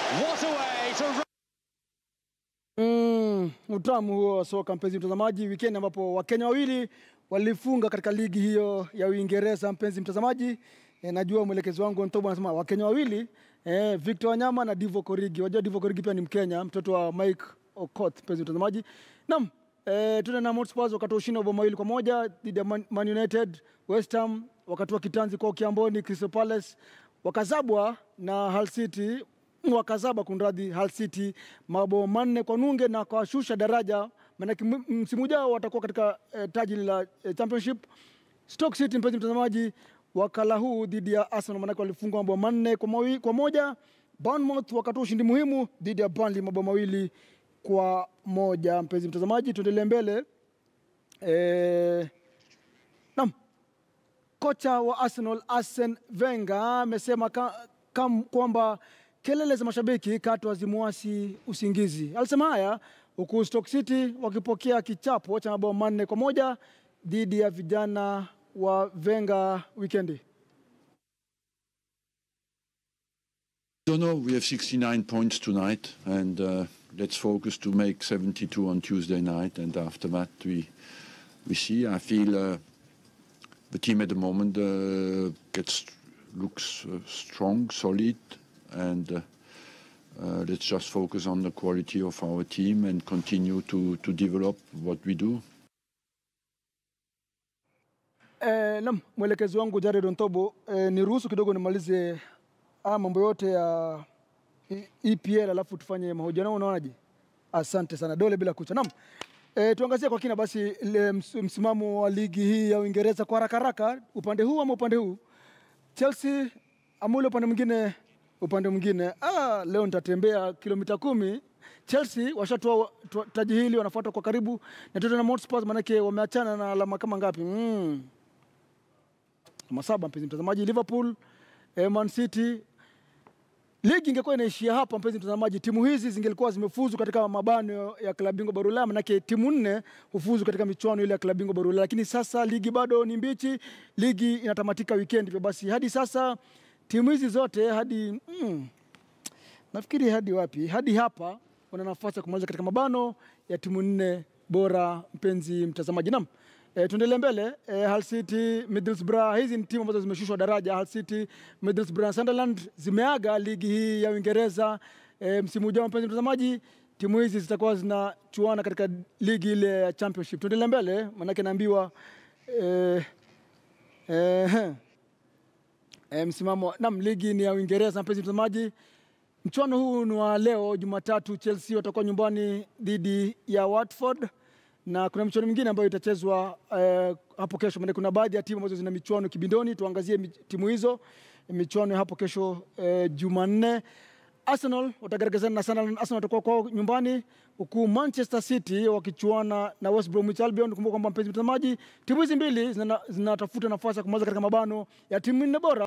What a way to Mm, utamu huo wa soka mpenzi mtazamaji, weekend ambapo Wakenya wawili walifunga katika ligi hiyo ya Uingereza. Mpenzi mtazamaji, e, najua mwelekezi wangu Ntobo anasema Wakenya wawili e, Victor Wanyama na Divo Korigi. Wajua Divo Korigi pia ni Mkenya, mtoto wa Mike Okoth. Mpenzi mtazamaji, naam e, Tottenham Hotspur wakatoa ushindi wa bao mawili kwa moja dhidi ya Man, Man United. West Ham wakatoa kitanzi kwa Kiamboni. Crystal Palace wakazabwa na Hull City wakazaba kunradhi Hull City mabao manne kwa nunge na kawashusha daraja, maanake m- msimu ujao watakuwa katika eh, taji la eh, championship. Stoke City, mpenzi mtazamaji, wakala huu dhidi ya Arsenal, maanake walifungwa mabao manne kwa, mawi, kwa moja. Bournemouth wakatoa ushindi muhimu dhidi ya Burnley mabao mawili kwa moja. Mpenzi mtazamaji, tuendelee mbele eh, naam kocha wa Arsenal Arsene Wenger amesema ka, kam, kwamba kelele za mashabiki katu hazimuasi usingizi. Alisema haya huku Stoke City wakipokea kichapo cha mabao manne kwa moja dhidi ya vijana wa Wenger wikendi. don't know. We have 69 points tonight, and uh, let's focus to make 72 on Tuesday night. And after that, we we see. I feel uh, the team at the moment uh, gets looks uh, strong, solid, and uh, uh, let's just focus on the quality of our team and continue to to develop what we do. Eh, naam, mwelekezi wangu Jared Ontobo, eh, niruhusu kidogo nimalize haya mambo yote ya E- EPL alafu tufanye mahojiano. Unaonaje? Asante sana, dole bila kucha. Naam, eh, tuangazie kwa kina basi ile ms- msimamo wa ligi hii ya Uingereza kwa haraka haraka, upande huu ama upande huu, Chelsea ama ule upande mwingine, upande mwingine. Ah, leo nitatembea kilomita kumi. Chelsea washatoa tua- taji hili, wanafuata kwa karibu na Tottenham Hotspur, maanake wameachana na alama kama ngapi? Mm alama saba, mpenzi mtazamaji. Liverpool, eh, Man City. Ligi ingekuwa inaishia hapa, mpenzi mtazamaji, timu hizi zingelikuwa zimefuzu katika mabano ya klabu bingwa bara Ulaya, manake timu nne hufuzu katika michuano ile ya klabu bingwa bara Ulaya, lakini sasa ligi bado ni mbichi, ligi inatamatika weekend. Hivyo basi hadi sasa timu hizi zote hadi mm, nafikiri hadi wapi, hadi hapa wana nafasi ya kumaliza katika mabano ya timu nne bora, mpenzi mtazamaji. Naam, e, tuendelee mbele. E, Hull City, Middlesbrough, hizi ni timu ambazo zimeshushwa daraja. Hull City, Middlesbrough na Sunderland zimeaga ligi hii ya Uingereza e, msimu ujao. Mpenzi mtazamaji, timu hizi zitakuwa zinachuana katika ligi ile ya Championship. Tuendelee mbele, maanake naambiwa e, e, e, msimamo nam ligi ni ya Uingereza. Mpenzi mtazamaji, Mchuano huu ni wa leo Jumatatu. Chelsea watakuwa nyumbani dhidi ya Watford na kuna michuano mingine ambayo itachezwa eh, hapo kesho. Maana kuna baadhi ya timu ambazo zina michuano kibindoni. Tuangazie mi- timu hizo, michuano ya hapo kesho eh, Jumanne. Arsenal watagaragazana na Sunderland. Arsenal watakuwa kwao nyumbani, huku Manchester City wakichuana na West Bromwich Albion. Kumbuka kwamba mpenzi mtazamaji, timu hizi mbili zina- zinatafuta nafasi ya kumaliza katika mabano ya timu nne bora.